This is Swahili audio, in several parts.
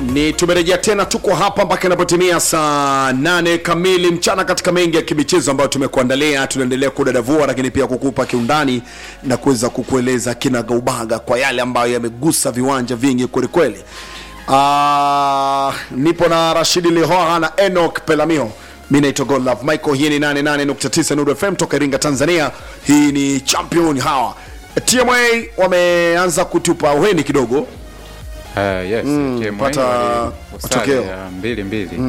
ni tumerejea tena tuko hapa mpaka inapotimia saa nane kamili mchana katika mengi ya kimichezo ambayo tumekuandalia tunaendelea kudadavua lakini pia kukupa kiundani na kuweza kukueleza kinagaubaga kwa yale ambayo yamegusa viwanja vingi kwelikweli uh, nipo na rashidi lihoha na enok pelamio mi naitwa godlove michael hii ni 88.9 Nuru fm toka iringa tanzania hii ni champion hawa tma wameanza kutupa uheni kidogo Uh, yes, Mm, TMA pata wali- matokeo. sare ya mbili mbili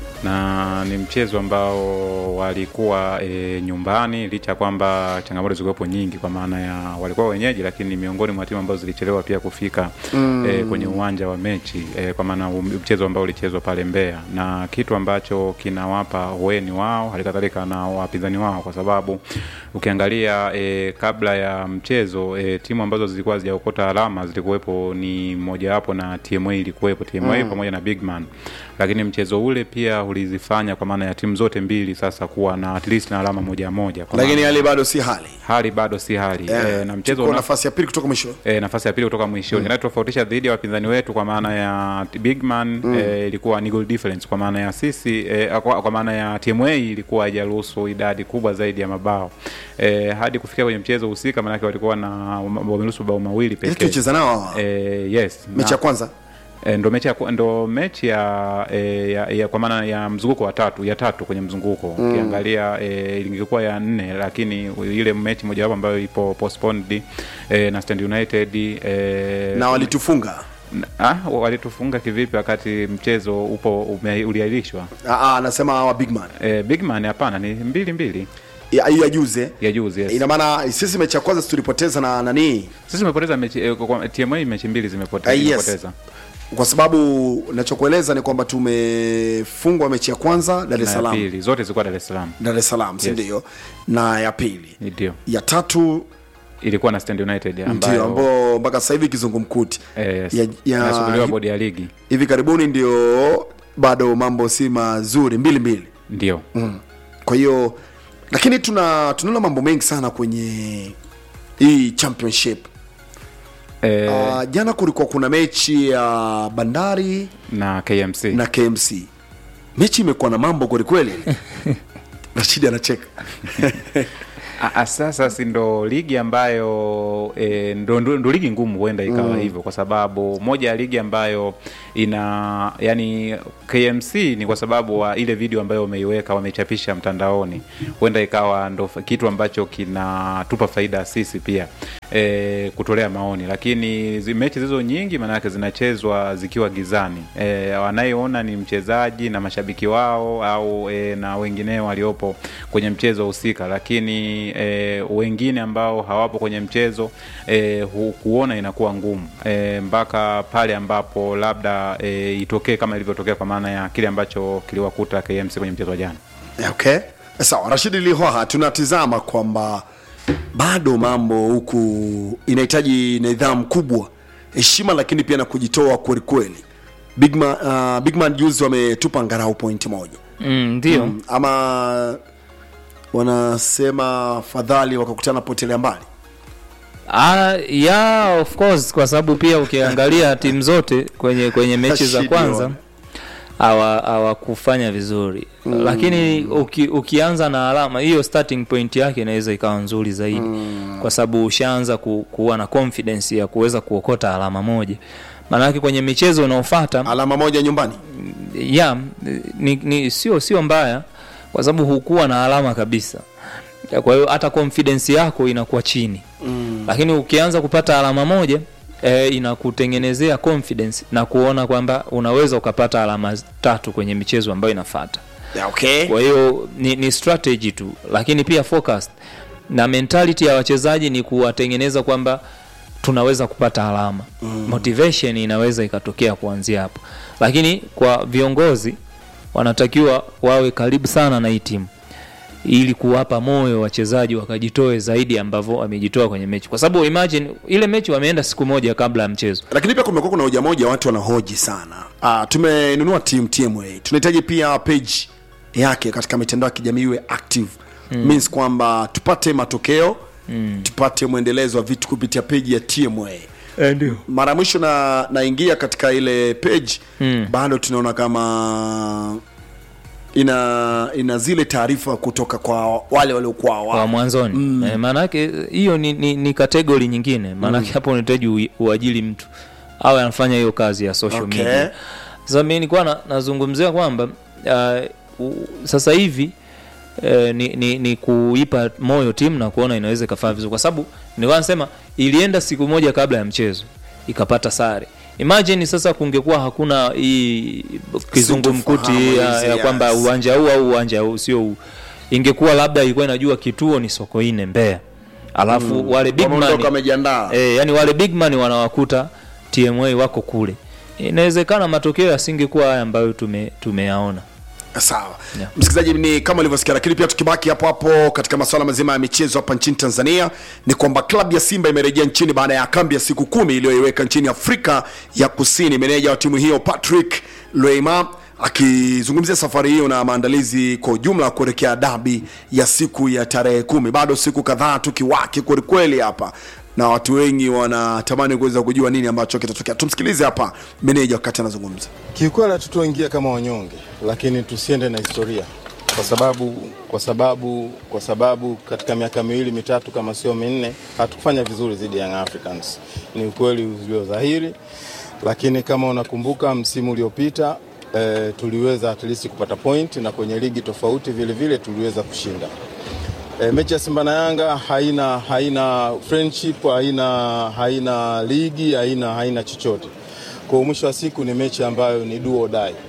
na ni mchezo ambao walikuwa e, nyumbani licha ya kwamba changamoto zilikuwepo nyingi kwa maana ya walikuwa wenyeji lakini ni miongoni mwa timu ambazo zilichelewa pia kufika mm. e, kwenye uwanja wa mechi e, kwa maana um- mchezo ambao ulichezwa pale Mbeya na kitu ambacho kinawapa weni wao halikadhalika na wapinzani wao kwa sababu ukiangalia e, kabla ya mchezo e, timu ambazo zilikuwa hazijaokota alama zilikuwepo ni mojawapo na TMA ilikuwepo TMA mm. pamoja na Bigman lakini mchezo ule pia ulizifanya kwa maana ya timu zote mbili sasa kuwa na at least na alama moja moja kwa lakini maana hali bado si hali hali bado si hali Eh, e, na mchezo tuko una, nafasi ya pili kutoka mwisho e, nafasi ya pili kutoka mwishoni mm. kinachotofautisha dhidi ya wapinzani wetu kwa maana ya Bigman mm. e, ilikuwa ni goal difference kwa maana ya sisi e, kwa, kwa maana ya TMA ilikuwa haijaruhusu idadi kubwa zaidi ya mabao e, hadi kufikia kwenye mchezo husika maanake walikuwa na wameruhusu bao mawili ili pekee tucheza nao e, yes mechi na- ya kwanza E, ndo mechi ya, kwa- ndo mechi ya, e, ya, ya kwa maana ya mzunguko wa tatu ya tatu kwenye mzunguko ukiangalia e, ingekuwa ya nne lakini ile mechi mojawapo ambayo ipo postponed e, na Stand United e, na walitufunga ah, walitufunga kivipi wakati mchezo upo ume- uliahirishwa? Ah, ah, anasema wa bigman E, Bigman hapana, ni mbili mbili hiyo ya juze ya juzi yes. ina maana sisi mechi ya kwanza si tulipoteza na nani Sisi tumepoteza mechi e, kwa, TMA mechi mbili zimepote- Ah, yes. zimepoteza kwa sababu nachokueleza ni kwamba tumefungwa mechi ya kwanza dar es na ya salaam pili zote zilikuwa Dar es Salaam, dar es salaam si Yes. ndio na ya pili ndio ya tatu ilikuwa na Stand United ndio ambayo ambao mpaka sasa hivi kizungumkuti Yes. Ya- ya- inasubiriwa bodi ya ligi hivi karibuni ndio bado mambo si mazuri mbili mbili ndio mm. kwa hiyo lakini tuna tunaona mambo mengi sana kwenye hii championship e, uh, jana kulikuwa kuna mechi ya bandari na KMC na kmc mechi imekuwa na mambo kwelikweli rashidi anacheka A- a- sasa si ndo ligi ambayo e, ndo, ndo, ndo ligi ngumu huenda ikawa mm. hivyo kwa sababu moja ya ligi ambayo ina yani KMC ni kwa sababu wa ile video ambayo wameiweka wamechapisha mtandaoni huenda ikawa ndo fa- kitu ambacho kinatupa faida sisi pia e, kutolea maoni lakini zi, mechi zizo nyingi maanake zinachezwa zikiwa gizani e, wanayeona ni mchezaji na mashabiki wao au e, na wengineo waliopo kwenye mchezo husika lakini e, wengine ambao hawapo kwenye mchezo e, hu, kuona inakuwa ngumu e, mpaka pale ambapo labda e, itokee kama ilivyotokea kwa maana ya kile ambacho kiliwakuta KMC kwenye mchezo wa jana okay sawa rashidi lihoha tunatizama kwamba bado mambo huku inahitaji nidhamu kubwa heshima lakini pia na kujitoa kwelikweli bigman, uh, bigman juzi wametupa ngarau pointi moja Mm, ndio mm, ama wanasema fadhali wakakutana potelea mbali Ah, yeah, of course kwa sababu pia ukiangalia timu zote kwenye kwenye mechi za Rashidi kwanza wana. hawa- hawakufanya vizuri mm. lakini uki, ukianza na alama hiyo starting point yake inaweza ikawa nzuri zaidi mm. kwa sababu ushaanza ku, kuwa na confidence ya kuweza kuokota alama moja maanake kwenye michezo unaofata alama moja nyumbani ya ni, ni sio sio mbaya kwa sababu hukuwa na alama kabisa Ya, kwa hiyo hata confidence yako inakuwa chini mm. lakini ukianza kupata alama moja e, inakutengenezea confidence na kuona kwamba unaweza ukapata alama tatu kwenye michezo ambayo inafata yeah, okay. kwa hiyo ni, ni strategy tu lakini pia focused na mentality ya wachezaji ni kuwatengeneza kwamba tunaweza kupata alama mm. motivation inaweza ikatokea kuanzia hapo lakini kwa viongozi wanatakiwa wawe karibu sana na hii timu ili kuwapa moyo wachezaji wakajitoe zaidi ambavyo wamejitoa kwenye mechi kwa sababu imagine ile mechi wameenda siku moja kabla ya mchezo lakini pia kumekuwa kuna hoja moja watu wanahoji sana ah, tumenunua team tma tunahitaji pia page yake katika mitandao ya kijamii iwe active mm. means kwamba tupate matokeo mm. tupate mwendelezo wa vitu kupitia page ya tma Eh, ndio mara ya mwisho na naingia katika ile page mm. bado tunaona kama ina ina zile taarifa kutoka kwa wale waliokuwa kwa wa mwanzoni mm. e, maanake hiyo ni, ni, ni kategori nyingine maanake hapo unahitaji ui- uajili mtu awe anafanya hiyo kazi ya social Okay. media sasa mi nilikuwa na, nazungumzia kwamba uh, u- sasa hivi Uh, ni, ni, ni kuipa moyo timu na kuona inaweza ikafanya vizuri kwa sababu nilikuwa nasema ilienda siku moja kabla ya mchezo ikapata sare imagine sasa kungekuwa hakuna hii kizungumkuti Sintofahamu ya, hizi, ya kwamba yes. uwanja huu au uwanja huu sio huu ingekuwa labda ilikuwa inajua kituo ni sokoine mbea alafu mm. wale big wameondoka man wamejiandaa e, yani wale big man wanawakuta tma wako kule inawezekana matokeo yasingekuwa haya ambayo tume, tumeyaona sawa Yeah. msikilizaji ni kama ulivyosikia lakini pia tukibaki hapo hapo katika masuala mazima ya michezo hapa nchini tanzania ni kwamba klabu ya simba imerejea nchini baada ya kambi ya siku kumi iliyoiweka nchini afrika ya kusini meneja wa timu hiyo patrick loima akizungumzia safari hiyo na maandalizi kwa ujumla kuelekea dabi ya siku ya tarehe kumi bado siku kadhaa tukiwaki kwelikweli hapa na watu wengi wanatamani kuweza kujua nini ambacho kitatokea tumsikilize hapa meneja wakati anazungumza Kiukweli hatutoingia kama wanyonge, lakini tusiende na historia, kwa sababu kwa sababu kwa sababu katika miaka miwili mitatu kama sio minne hatukufanya vizuri dhidi ya Young Africans. Ni ukweli ulio dhahiri, lakini kama unakumbuka msimu uliopita eh, tuliweza at least kupata point na kwenye ligi tofauti vile vile tuliweza kushinda. E, mechi ya Simba na Yanga haina haina friendship, haina haina ligi, haina haina chochote. Kwa mwisho wa siku ni mechi ambayo ni do or die.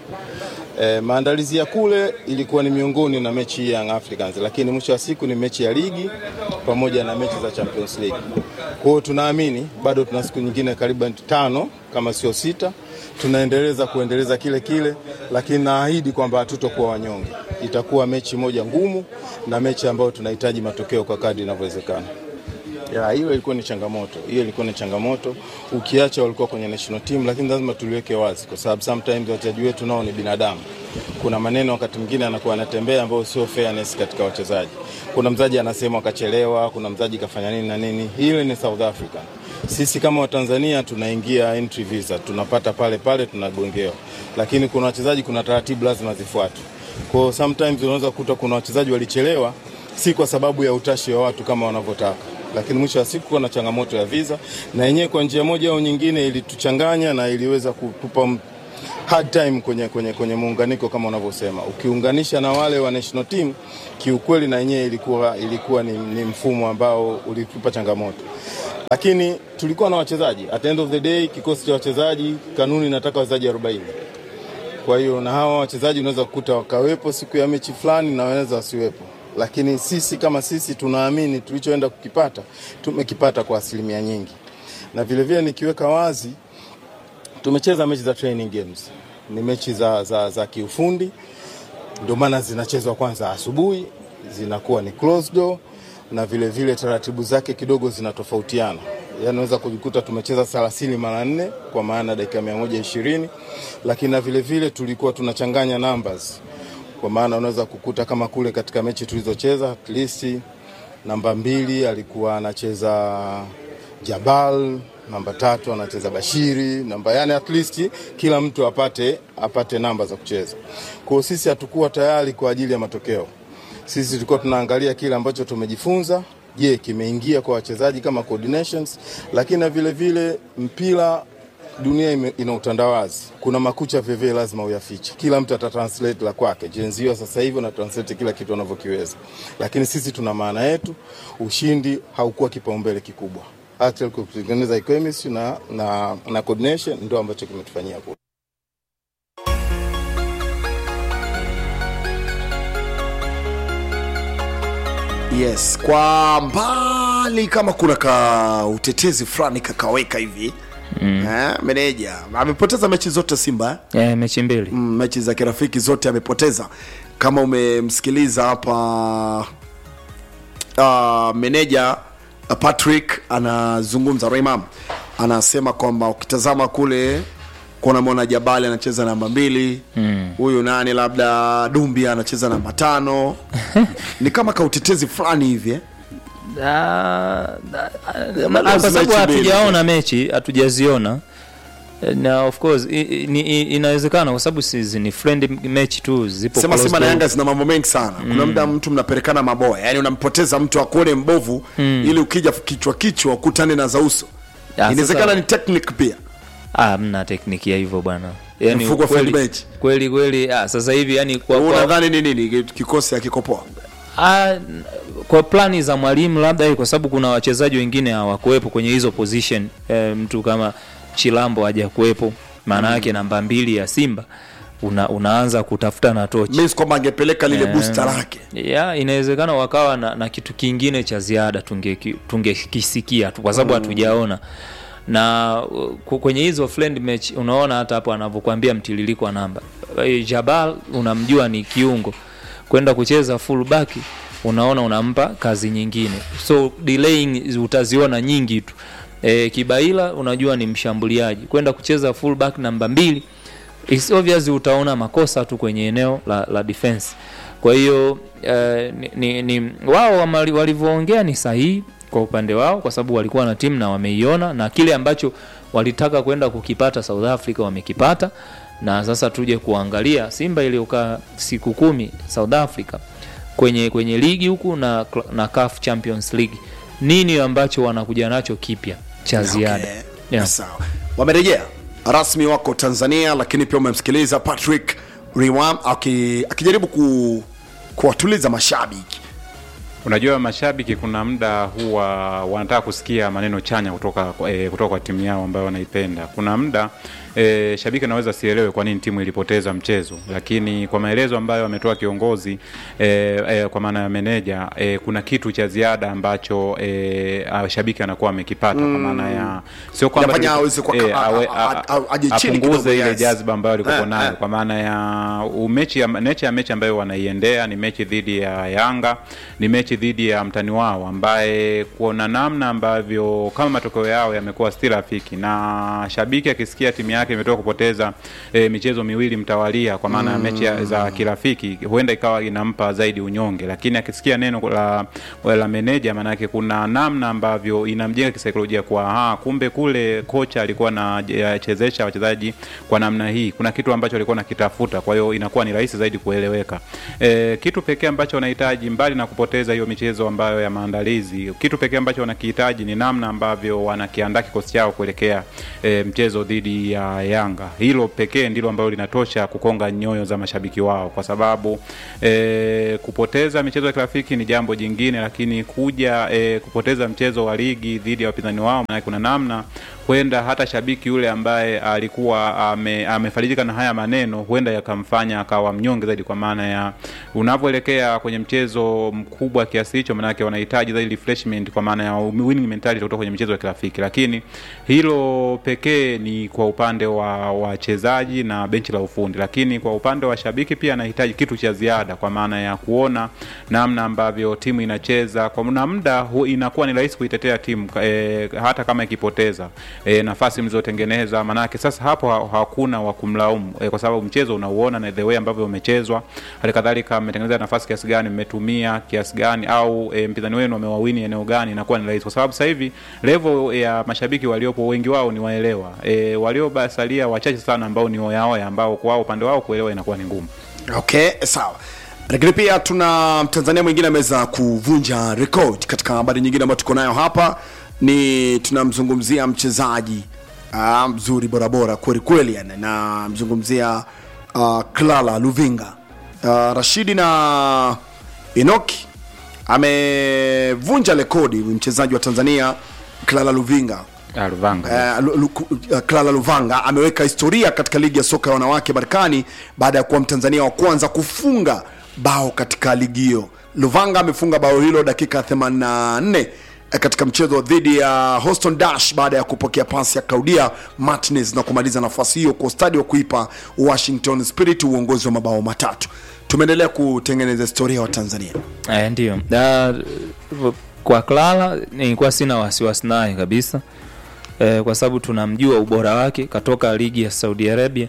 E, maandalizi ya kule ilikuwa ni miongoni na mechi hii ya Young Africans, lakini mwisho wa siku ni mechi ya ligi pamoja na mechi za Champions League. Kwa hiyo tunaamini bado tuna siku nyingine karibu tano kama sio sita, tunaendeleza kuendeleza kile kile, lakini naahidi kwamba hatutokuwa wanyonge. Itakuwa mechi moja ngumu na mechi ambayo tunahitaji matokeo kwa kadri inavyowezekana. Ya, hiyo ilikuwa ni changamoto, hiyo ilikuwa ni changamoto. Ukiacha walikuwa kwenye national team, lakini lazima tuliweke wazi, kwa sababu sometimes wachezaji wetu nao ni binadamu. Kuna maneno wakati mwingine anakuwa anatembea ambayo sio fairness katika wachezaji. Kuna mzaji anasema akachelewa, kuna mzaji kafanya nini na nini. Hile ni South Africa. Sisi kama Watanzania tunaingia entry visa, tunapata pale pale, tunagongewa, lakini kuna wachezaji, kuna taratibu lazima zifuatwe. Kwa hiyo sometimes unaweza kukuta kuna wachezaji walichelewa, si kwa sababu ya utashi wa watu kama wanavyotaka lakini mwisho wa siku kuna changamoto ya visa na yenyewe kwa njia moja au nyingine ilituchanganya na iliweza kutupa m- hard time kwenye, kwenye, kwenye muunganiko kama unavyosema. Ukiunganisha na wale wa national team, kiukweli na yenyewe ilikuwa, ilikuwa ni, ni mfumo ambao ulitupa changamoto, lakini tulikuwa na wachezaji. At the end of the day, kikosi cha wachezaji, kanuni inataka wachezaji 40 kwa hiyo na hawa wachezaji unaweza kukuta wakawepo siku ya mechi fulani na wanaweza wasiwepo, lakini sisi kama sisi tunaamini tulichoenda kukipata tumekipata kwa asilimia nyingi, na vilevile nikiweka wazi, tumecheza mechi za training games, ni mechi za, za, za kiufundi, ndio maana zinachezwa kwanza asubuhi, zinakuwa ni closed door na vile vile taratibu zake kidogo zinatofautiana. Yaani unaweza kujikuta tumecheza 30 mara nne kwa maana dakika 120, lakini na vile vile tulikuwa tunachanganya numbers kwa maana unaweza kukuta kama kule katika mechi tulizocheza at least namba mbili alikuwa anacheza Jabal, namba tatu anacheza Bashiri, namba yani at least kila mtu apate apate namba za kucheza. Kwa hiyo sisi hatukuwa tayari kwa ajili ya matokeo. Sisi tulikuwa tunaangalia kile ambacho tumejifunza, je, kimeingia kwa wachezaji kama coordinations, lakini na vile vile mpira dunia ime, ina utandawazi. Kuna makucha veve lazima uyafiche. Kila mtu atatranslate la kwake. Jenzio sasa hivi na translate kila kitu anavyokiweza, lakini sisi tuna maana yetu. Ushindi haukuwa kipaumbele kikubwa, actually kutengeneza chemistry na, na, na coordination ndio ambacho kimetufanyia kule. yes kwa mbali kama kuna ka utetezi fulani kakaweka hivi mm. eh, meneja amepoteza mechi zote simba eh? yeah, mechi mbili mm, mechi za kirafiki zote amepoteza kama umemsikiliza hapa uh, meneja uh, patrick anazungumza raimam anasema kwamba ukitazama kule kuna mwana jabali anacheza namba mbili huyu mm. nani labda dumbi anacheza namba tano ni kama kautetezi fulani hivi eh? Ah, ah, Bado ah, kwa sababu mechi mbili. hatujaona mechi hatujaziona Eh, na of course i, i, ni- i, inawezekana kwa sababu si ni friend match tu zipo sema close Simba na to- Yanga zina mambo mengi sana. Kuna muda mtu mnapelekana maboya, yani unampoteza mtu akuone mbovu ili ukija kichwa kichwa ukutane na za uso. Ah, Inawezekana sasa- ni technique pia. Ah, mna tekniki ya hivyo bwana yani Mfuko wa kweli, friend match. kweli kweli ah, sasa hivi yani kwa, Wewe kwa, Unadhani ni nini kikosi hakikopoa? Ah, kwa plani za mwalimu labda hii kwa sababu kuna wachezaji wengine hawakuwepo kwenye hizo position e, mtu kama Chilambo hajakuwepo maana yake namba mbili ya Simba una, unaanza kutafuta na tochi Means kwamba angepeleka lile Eh, booster lake. ya inawezekana wakawa na, na kitu kingine cha ziada tungeki- tungekisikia tu kwa sababu hatujaona na uh, ku- kwenye hizo friend match unaona hata hapo anavyokuambia mtiririko wa namba Eh, Jabal unamjua ni kiungo kwenda kucheza full back unaona unampa kazi nyingine so delaying utaziona nyingi tu e, Kibaila unajua ni mshambuliaji kwenda kucheza full back namba mbili it's obvious utaona makosa tu kwenye eneo la, la defense kwa hiyo eh, ni, ni, ni wao wamali- walivyoongea ni sahihi kwa upande wao kwa sababu walikuwa na timu na wameiona na kile ambacho walitaka kwenda kukipata South Africa wamekipata na sasa tuje kuangalia Simba iliyokaa siku kumi South Africa kwenye kwenye ligi huku na, na CAF Champions League nini ambacho wanakuja nacho kipya cha ziada Okay. yeah. Sawa. Wamerejea rasmi wako Tanzania, lakini pia umemsikiliza Patrick Riwam aki- akijaribu ku, kuwatuliza mashabiki. Unajua, mashabiki kuna muda huwa wanataka kusikia maneno chanya kutoka, kwa- eh, kutoka kwa timu yao ambayo wanaipenda. Kuna muda eh, shabiki anaweza sielewe kwa nini timu ilipoteza mchezo, lakini kwa maelezo ambayo ametoa kiongozi eh, eh, kwa maana ya meneja eh, kuna kitu cha ziada ambacho eh, ah, shabiki anakuwa amekipata kwa maana ya sio kwamba Inafanya tulipo- aweze kwa- eh, a- a- awe- a- a- a- aje chini apunguze kidogo, ile yes. jazba ambayo alikuwa Eh, nayo eh. kwa maana ya umechi ya, mechi ya mechi ambayo wanaiendea ni mechi dhidi ya Yanga, ni mechi dhidi ya mtani wao ambaye kuona namna ambavyo kama matokeo yao yamekuwa si rafiki, na shabiki akisikia timu yake imetoka kupoteza e, michezo miwili mtawalia kwa maana ya mechi ya- za kirafiki, huenda ikawa inampa zaidi unyonge, lakini akisikia neno la, la meneja, maanake kuna namna ambavyo inamjenga kisaikolojia kwa aha, kumbe kule kocha alikuwa anachezesha wachezaji kwa namna hii, kuna kitu ambacho alikuwa nakitafuta, kwa hiyo inakuwa ni rahisi zaidi kueleweka. E, kitu pekee ambacho wanahitaji mbali na kupoteza hiyo michezo ambayo ya maandalizi, kitu pekee ambacho wanakihitaji ni namna ambavyo wanakiandaa kikosi chao kuelekea e, mchezo dhidi ya Yanga. Hilo pekee ndilo ambalo linatosha kukonga nyoyo za mashabiki wao, kwa sababu e, kupoteza michezo ya kirafiki ni jambo jingine, lakini kuja e, kupoteza mchezo wa ligi dhidi ya wapinzani wao, maana kuna namna huenda hata shabiki yule ambaye alikuwa ame, amefarijika na haya maneno huenda yakamfanya akawa mnyonge zaidi, kwa maana ya unavyoelekea kwenye mchezo mkubwa kiasi hicho, maanake wanahitaji zaidi refreshment, kwa maana ya winning mentality kutoka kwenye michezo ya kirafiki. Lakini hilo pekee ni kwa upande wa wachezaji na benchi la ufundi, lakini kwa upande wa shabiki pia anahitaji kitu cha ziada, kwa maana ya kuona namna ambavyo timu inacheza kwa na muda hu- inakuwa ni rahisi kuitetea timu e, hata kama ikipoteza e, nafasi mlizotengeneza, manake sasa hapo ha- hakuna wa kumlaumu e, kwa sababu mchezo unauona na the way ambavyo umechezwa. Hali kadhalika mmetengeneza nafasi kiasi gani, mmetumia kiasi gani, au e, mpinzani wenu amewawini eneo gani, inakuwa ni rahisi, kwa sababu sasa hivi level ya mashabiki waliopo wengi wao ni waelewa e, waliobasalia wachache sana ambao ni oyaoya, ambao kwa upande wao kuelewa inakuwa ni ngumu. Okay, sawa. Lakini pia tuna Mtanzania mwingine ameweza kuvunja rekodi katika habari nyingine ambayo tuko nayo hapa, ni tunamzungumzia mchezaji ah, mzuri bora bora kweli kweli, yani namzungumzia uh, Clara Luvinga uh, Rashidi na Enoki amevunja rekodi mchezaji wa Tanzania Clara Luvinga Alvanga Uh, Lu- Lu- uh, Clara Luvanga ameweka historia katika ligi ya soka ya wanawake Marekani baada ya kuwa Mtanzania wa kwanza kufunga bao katika ligi hiyo. Luvanga amefunga bao hilo dakika 84 eh, katika mchezo dhidi ya Houston Dash baada ya kupokea pasi ya Claudia Martinez na kumaliza nafasi hiyo kwa ustadi wa kuipa Washington Spirit uongozi wa mabao matatu. Tumeendelea kutengeneza historia wa Tanzania. Eh, ndio Na, kwa Clara nilikuwa sina wasiwasi naye kabisa eh, kwa sababu tunamjua ubora wake, katoka ligi ya Saudi Arabia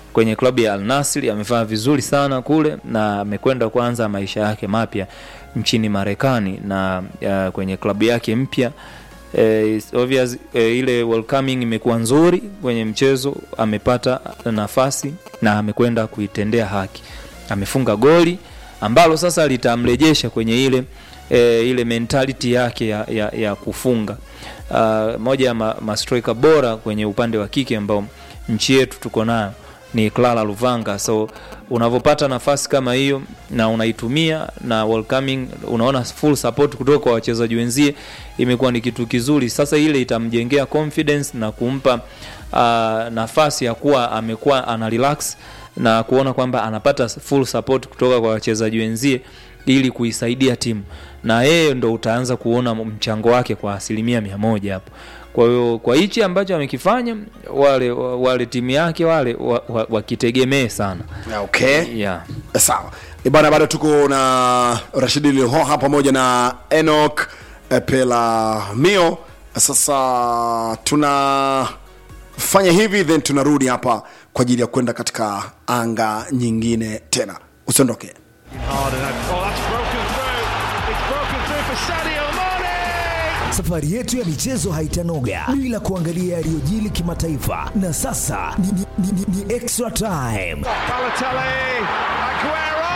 kwenye klabu ya Al Nassr amefanya vizuri sana kule na amekwenda kuanza maisha yake mapya nchini Marekani na uh, kwenye klabu yake mpya eh, it's obvious eh, ile welcoming imekuwa nzuri kwenye mchezo, amepata nafasi na amekwenda kuitendea haki, amefunga goli ambalo sasa litamrejesha kwenye ile e, ile mentality yake ya, ya, ya kufunga. Uh, moja ya ma, ma striker bora kwenye upande wa kike ambao nchi yetu tuko nayo ni Clara Luvanga. So unavyopata nafasi kama hiyo na unaitumia na welcoming, unaona full support kutoka kwa wachezaji wenzie, imekuwa ni kitu kizuri. Sasa ile itamjengea confidence na kumpa uh, nafasi ya kuwa amekuwa ana relax na kuona kwamba anapata full support kutoka kwa wachezaji wenzie ili kuisaidia timu na yeye ndo utaanza kuona mchango wake kwa asilimia mia moja hapo. Kwa hiyo kwa hichi ambacho amekifanya wale wale timu yake wale wakitegemee wa, wa sana okay yeah. sawa Eh, bana bado tuko na rashidi lihoha pamoja na enok eh, pelamio sasa tunafanya hivi then tunarudi hapa kwa ajili ya kwenda katika anga nyingine tena usiondoke Hard and oh, that's broken through. It's broken through for Sadio Mane. Safari yetu ya michezo haitanoga bila kuangalia yaliyojili kimataifa, na sasa ni, ni, ni, ni, ni extra time. Balotelli, Aguero.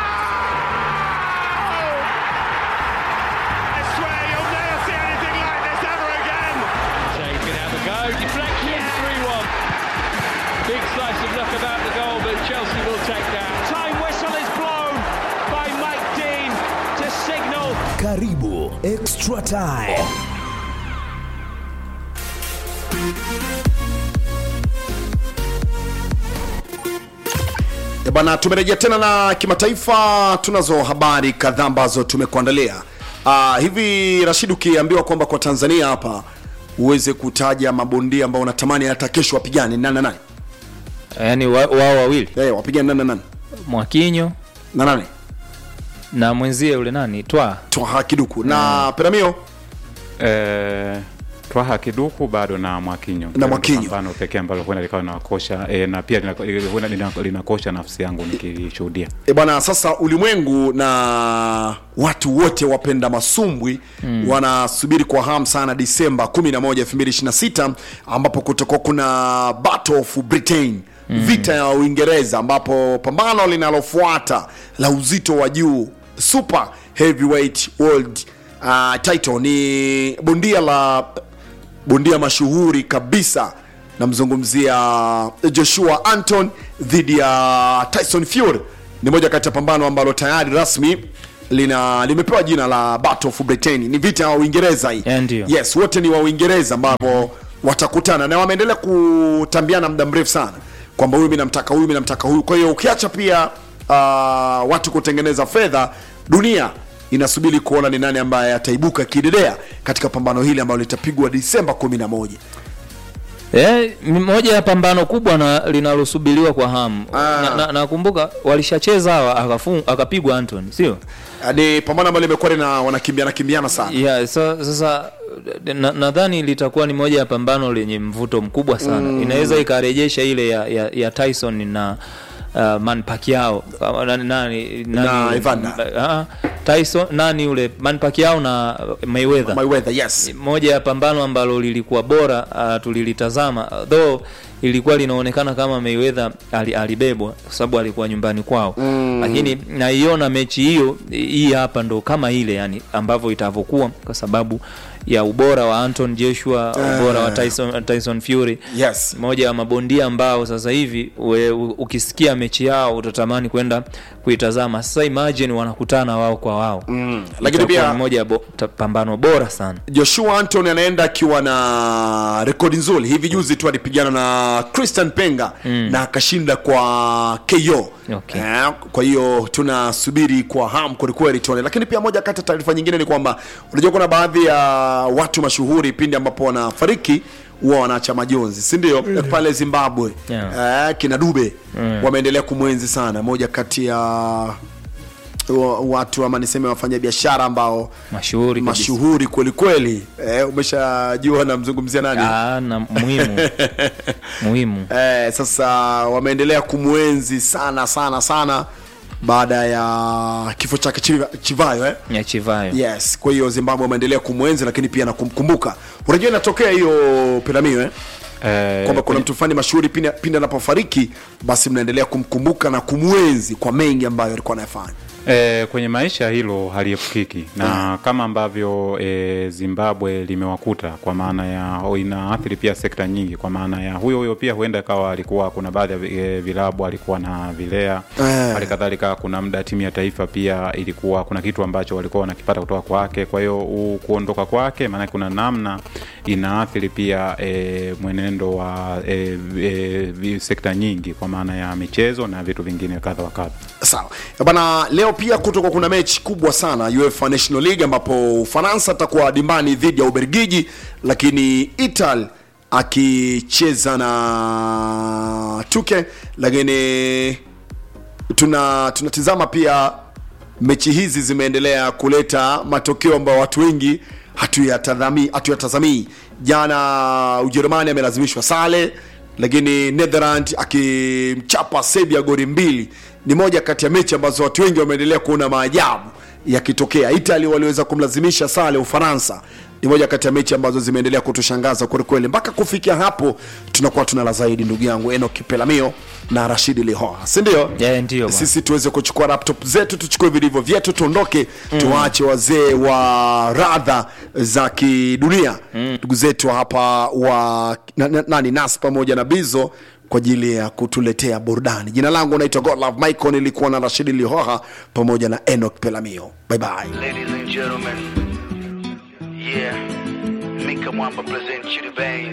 I swear you'll never see anything like this ever again. Shea can have a go. Deflection, 3 1. Big slice of luck about the goal, but Chelsea will take that. Time whistle is blown by Mike Dean to signal Karibu extra time. E bana, tumerejea tena na kimataifa. Tunazo habari kadhaa ambazo tumekuandalia. Uh, hivi Rashid, ukiambiwa kwamba kwa Tanzania hapa uweze kutaja mabondia ambao unatamani hata kesho wapigane nani na nani? Yaani wa- wao wawili Eh, wapigane nani na nani Mwakinyo na nani? na mwenzie yule nani Twa Twaha Kiduku na Peramio Eh, Twaha Kiduku bado na Mwakinyo Na Mwakinyo. pambano pekee ambalo huenda likawa linakosha e, na pia linako- huenda lina- linakosha nafsi yangu nikilishuhudia. E bwana, sasa ulimwengu na watu wote wapenda masumbwi mm. wanasubiri kwa hamu sana Disemba 11, 2026 ambapo kutakuwa kuna Battle of Britain mm. vita ya Uingereza, ambapo pambano linalofuata la uzito wa juu super heavyweight world uh, title ni bondia la bondia mashuhuri kabisa namzungumzia joshua anton dhidi ya tyson fury ni moja kati ya pambano ambalo tayari rasmi lina limepewa jina la battle of britain ni vita ya uingereza hii Eh, ndio. yes wote ni wa uingereza ambapo watakutana na wameendelea kutambiana muda mrefu sana kwamba huyu mi namtaka huyu mi namtaka huyu kwa hiyo ukiacha pia uh, watu kutengeneza fedha dunia inasubiri kuona ni nani ambaye ataibuka kidedea katika pambano hili ambalo litapigwa disemba 11 Eh, ni moja ya pambano kubwa na linalosubiriwa kwa hamu. Ah. Na- na- Nakumbuka walishacheza hawa akafung- akapigwa Anthony, sio? ni pambano ambalo limekuwa lina wanakimbiana kimbiana sana Yeah, so, sasa na- nadhani litakuwa ni moja ya pambano lenye mvuto mkubwa sana mm. Inaweza ikarejesha ile ya, ya, ya Tyson na uh, Man Pacquiao Kama nani, nani, Na nani, Evander. uh, Tyson nani yule Man Pacquiao na Mayweather Mayweather yes moja ya pambano ambalo lilikuwa bora uh, tulilitazama though ilikuwa linaonekana kama Mayweather ali, alibebwa kwa sababu alikuwa nyumbani kwao mm. Lakini naiona mechi hiyo hii hapa ndo kama ile yani ambavyo itavyokuwa kwa sababu ya ubora wa Anton Joshua ubora wa Tyson, Tyson Fury yes moja ya mabondia ambao sasa hivi we, u- ukisikia mechi yao utatamani kwenda kuitazama. Sasa imagine wanakutana wao kwa wao mm. Lakini pia- moja ya bo, ta- pambano bora sana joshua anton anaenda akiwa na rekodi nzuri hivi juzi tu alipigana na christian penga mm. na akashinda kwa ko Okay. Eh, kwa hiyo tunasubiri kwa hamu kwelikweli tuone lakini pia moja kati ya taarifa nyingine ni kwamba unajua kuna baadhi ya watu mashuhuri pindi ambapo wanafariki huwa wanaacha majonzi si ndio mm. pale zimbabwe Yeah. eh, kina dube mm. wameendelea kumwenzi sana moja kati ya wa- watu ama niseme wafanyabiashara ambao mashuhuri kabisa. mashuhuri kwelikweli eh, umeshajua namzungumzia nani Ah, na muhimu muhimu eh, sasa wameendelea kumwenzi sana sana sana baada ya kifo chake Chiva- chivayo eh? nyachivayo yes kwa hiyo zimbabwe wameendelea kumwenzi lakini pia na kumkumbuka unajua inatokea hiyo piramio eh? Eh, kwamba kuna kwenye- mtu fulani mashuhuri pindi pindi anapofariki basi mnaendelea kumkumbuka na kumwenzi kwa mengi ambayo alikuwa anayafanya E, kwenye maisha hilo haliepukiki na kama ambavyo e, Zimbabwe limewakuta kwa maana ya o, inaathiri pia sekta nyingi, kwa maana ya huyo huyo pia huenda ikawa alikuwa kuna baadhi ya vi- e, vilabu alikuwa na vilea Eh. hali kadhalika, kuna muda timu ya taifa pia ilikuwa kuna kitu ambacho walikuwa wanakipata kutoka kwake. Kwa hiyo u- kuondoka kwake, maanake kuna namna inaathiri pia e, mwenendo wa e, e, vi- sekta nyingi, kwa maana ya michezo na vitu vingine kadha wa kadha. sawa bana leo pia kutoka kuna mechi kubwa sana UEFA National League ambapo Ufaransa atakuwa dimbani dhidi ya Ubelgiji lakini Italy akicheza na Tuke lakini tuna tunatizama pia mechi hizi zimeendelea kuleta matokeo ambayo watu wengi hatuyatazamii hatuyatazamii jana ujerumani amelazimishwa sale lakini netherland akimchapa serbia gori mbili ni moja kati ya mechi ambazo watu wengi wameendelea kuona maajabu yakitokea italy waliweza kumlazimisha sale ufaransa ni moja kati ya mechi ambazo zimeendelea kutushangaza kwelikweli mpaka kufikia hapo tunakuwa tuna la zaidi ndugu yangu enok pelamio na rashidi lihoa sindio Yeah, ndio bwana. sisi tuweze kuchukua laptop zetu tuchukue vilivyo vyetu tuondoke tuwaache wazee wa radha za kidunia ndugu zetu hapa wa na, na, nani nas pamoja na bizo kwa ajili ya kutuletea burudani jina langu naitwa godlove michael nilikuwa na rashidi lihoha pamoja na enok pelamio bye bye Ladies and gentlemen, yeah, Mika Mwamba presents you the vein.